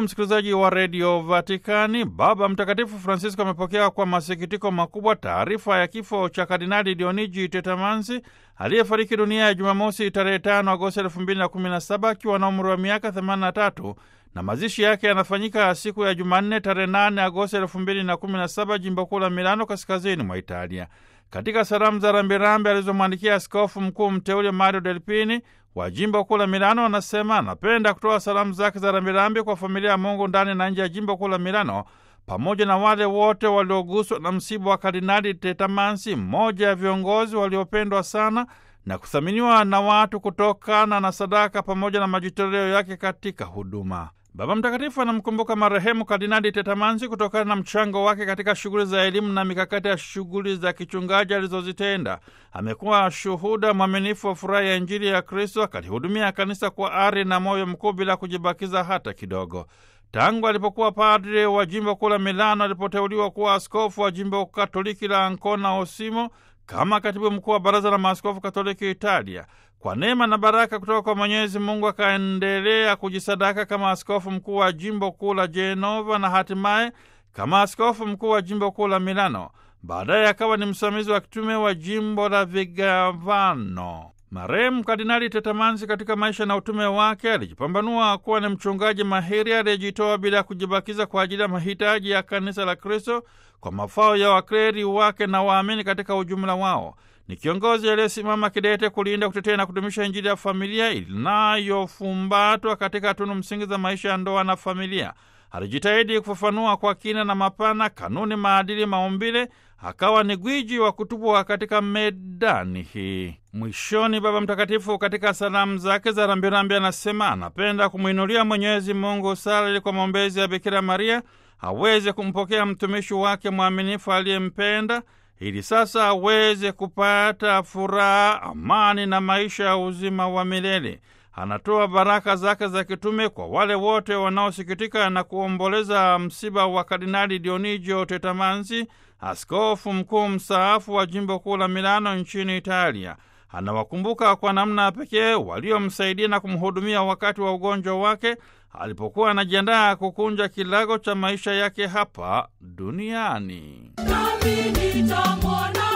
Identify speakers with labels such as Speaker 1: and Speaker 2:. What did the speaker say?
Speaker 1: msikilizaji wa redio Vatikani, Baba Mtakatifu Francisco amepokea kwa masikitiko makubwa taarifa ya kifo cha Kardinali Dionigi Tetamanzi aliyefariki dunia ya Jumamosi tarehe 5 Agosti 2017 akiwa na umri wa miaka 83 na mazishi yake yanafanyika siku ya Jumanne tarehe 8 Agosti 2017 jimbo kuu la Milano, kaskazini mwa Italia. Katika salamu za rambirambi alizomwandikia askofu mkuu mteule Mario Delpini wa jimbo kuu la Milano, anasema anapenda kutoa salamu zake za rambirambi kwa familia ya Mungu ndani na nje ya jimbo kuu la Milano, pamoja na wale wote walioguswa na msiba wa Kardinali Tetamansi, mmoja ya viongozi waliopendwa sana na kuthaminiwa na watu kutokana na sadaka pamoja na majitoleo yake katika huduma. Baba Mtakatifu anamkumbuka marehemu Kardinali Tetamansi kutokana na mchango wake katika shughuli za elimu na mikakati ya shughuli za kichungaji alizozitenda. Amekuwa shuhuda mwaminifu wa furaha ya Injili ya Kristo, akalihudumia kanisa kwa ari na moyo mkuu bila kujibakiza hata kidogo. Tangu alipokuwa padre wa jimbo kuu la Milano, alipoteuliwa kuwa askofu wa jimbo katoliki la Ancona Osimo kama katibu mkuu wa Baraza la Maaskofu Katoliki Italia. Kwa neema na baraka kutoka kwa Mwenyezi Mungu akaendelea kujisadaka kama askofu mkuu wa jimbo kuu la Jenova na hatimaye kama askofu mkuu wa jimbo kuu la Milano. Baadaye akawa ni msimamizi wa kitume wa jimbo la Vigevano. Marehemu Kardinali Tetamanzi katika maisha na utume wake alijipambanua kuwa ni mchungaji mahiri aliyejitoa bila ya kujibakiza kwa ajili ya mahitaji ya kanisa la Kristo kwa mafao ya wakleri wake na waamini katika ujumla wao. Ni kiongozi aliyesimama kidete kulinda, kutetea na kudumisha Injili ya familia inayofumbatwa katika tunu msingi za maisha ya ndoa na familia. Alijitahidi kufafanua kwa kina na mapana kanuni, maadili, maumbile, akawa ni gwiji wa kutupwa katika medani hii. Mwishoni, Baba Mtakatifu katika salamu zake za rambirambi anasema anapenda kumwinulia Mwenyezi Mungu sala ili kwa maombezi ya Bikira Maria aweze kumpokea mtumishi wake mwaminifu aliyempenda ili sasa aweze kupata furaha, amani na maisha ya uzima wa milele. Anatoa baraka zake za kitume kwa wale wote wanaosikitika na kuomboleza msiba wa Kardinali Dionigio Tetamanzi, askofu mkuu mstaafu wa jimbo kuu la Milano nchini Italia. Anawakumbuka kwa namna pekee waliomsaidia na kumhudumia wakati wa ugonjwa wake alipokuwa anajiandaa kukunja kilago cha maisha yake hapa duniani.
Speaker 2: Nami nitamwona